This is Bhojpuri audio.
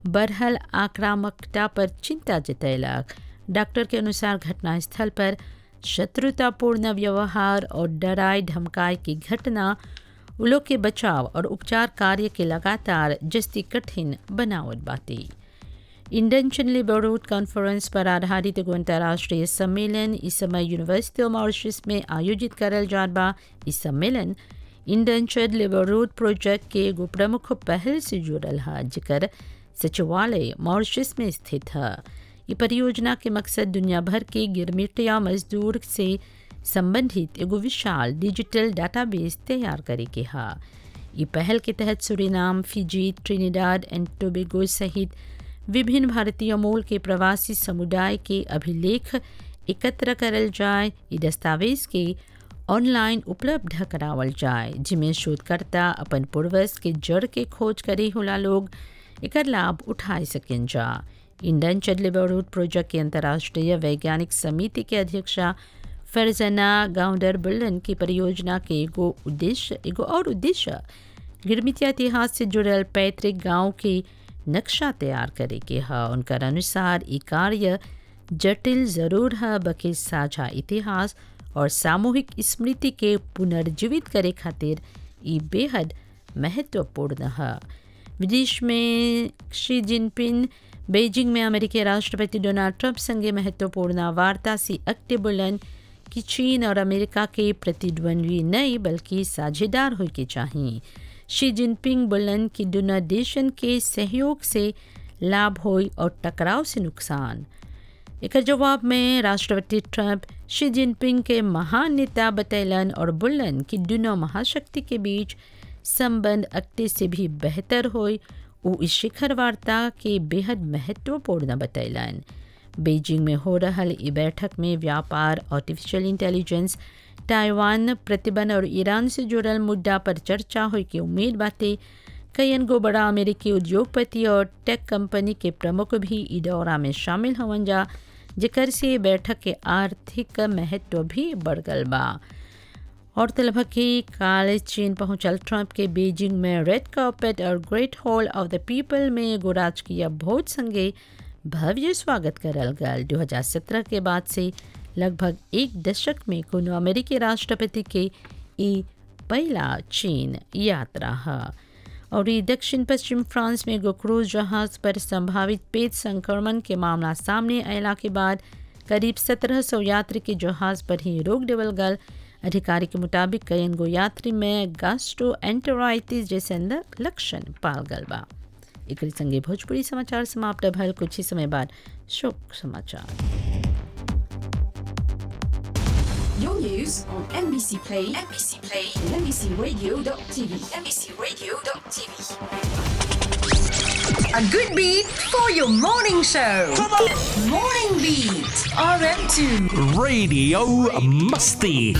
बरहल आक्रामकता पर चिंता जतैलक डॉक्टर के अनुसार घटनास्थल पर शत्रुतापूर्ण व्यवहार और डराए धमकाए की घटना उ लोग के बचाव और उपचार कार्य के लगातार जस्ती कठिन बनावत बाटे इंडन लेबर रोड कॉन्फ्रेंस पर आधारित एगो अंतर्राष्ट्रीय सम्मेलन इस समय यूनिवर्सिटी ऑफ मॉरिशस में आयोजित करल जात बा इस सम्मेलन इंडन लेबर रोड प्रोजेक्ट के एगो प्रमुख पहल से जुड़ल है जिकर सचिवालय मॉरिशस में स्थित है ये परियोजना के मकसद दुनिया भर के गिरमिटिया मजदूर से संबंधित एगो विशाल डिजिटल डाटाबेस तैयार करे के है ये पहल के तहत Suriname Fiji Trinidad and Tobago सहित विभिन्न भारतीय मूल के प्रवासी समुदाय के अभिलेख एकत्र करल जाए ये दस्तावेज के ऑनलाइन उपलब्ध करावल जाए जिसमें शोधकर्ता अपन पूर्वज के जड़ के खोज करे होला लोग एकर लाभ उठाए सकें जा इंडन चडलेबरूड प्रोजेक्ट के अंतर्राष्ट्रीय वैज्ञानिक समिति के अध्यक्षा फरजना गाउंडर बुल्लन की परियोजना के एगो उद्देश्य एगो और उद्देश्य गिरमितिया इतिहास से जुड़ल पैतृक गांव के नक्शा तैयार करे के है उनकर अनुसार ये कार्य जटिल जरूर है बल्कि साझा इतिहास और सामूहिक स्मृति के पुनर्जीवित करे खातिर ये बेहद महत्वपूर्ण है विदेश में शी जिनपिंग बेजिंग में अमेरिकी राष्ट्रपति डोनाल्ड ट्रंप संगे महत्वपूर्ण वार्ता से अक्टे बुलन कि चीन और अमेरिका के प्रतिद्वंद्वी नहीं बल्कि साझेदार हो के चाहिए शी जिनपिंग बोलन कि दोनों देशन के सहयोग से लाभ हो और टकराव से नुकसान एक जवाब में राष्ट्रपति ट्रंप शी जिनपिंग के महान नेता बतैलन और बोलन कि दोनों महाशक्ति के बीच संबंध अक्टे से भी बेहतर हो वो इस शिखर वार्ता के बेहद महत्वपूर्ण बतैलन बीजिंग में हो रहा ई बैठक में व्यापार आर्टिफिशियल इंटेलिजेंस ताइवान प्रतिबंध और ईरान से जुड़ल मुद्दा पर चर्चा हो की उम्मीद बातें कईन गो बड़ा अमेरिकी उद्योगपति और टेक कंपनी के प्रमुख भी ई दौरा में शामिल हवन जा जिकर से बैठक के आर्थिक महत्व भी बढ़ गल बा और तलब कि काल चीन पहुंचल ट्रंप के बीजिंग में रेड कार्पेट और great hall of the people में एगो राजकीय भोज संगे भव्य स्वागत करल गल 2017 के बाद से लगभग एक दशक में कोनो अमेरिकी राष्ट्रपति के ई पहला चीन यात्रा है और ये दक्षिण पश्चिम फ्रांस में एगो क्रूज जहाज पर संभावित पेट संक्रमण के मामला सामने अयला के बाद करीब 1700 यात्री के जहाज पर ही रोक देवल गल अधिकारी के मुताबिक कईन गो यात्री में गास्ट्रो एंटराइटिस जैसे लक्षण पाल गल बा एक संगे भोजपुरी समाचार समाप्त भल कुछ ही समय बाद शोक समाचार Your news on NBC Play, NBC Play, and NBCRadio.tv, NBCRadio.tv. A good beat for your morning show. Morning Beat, RM2. Radio Musty.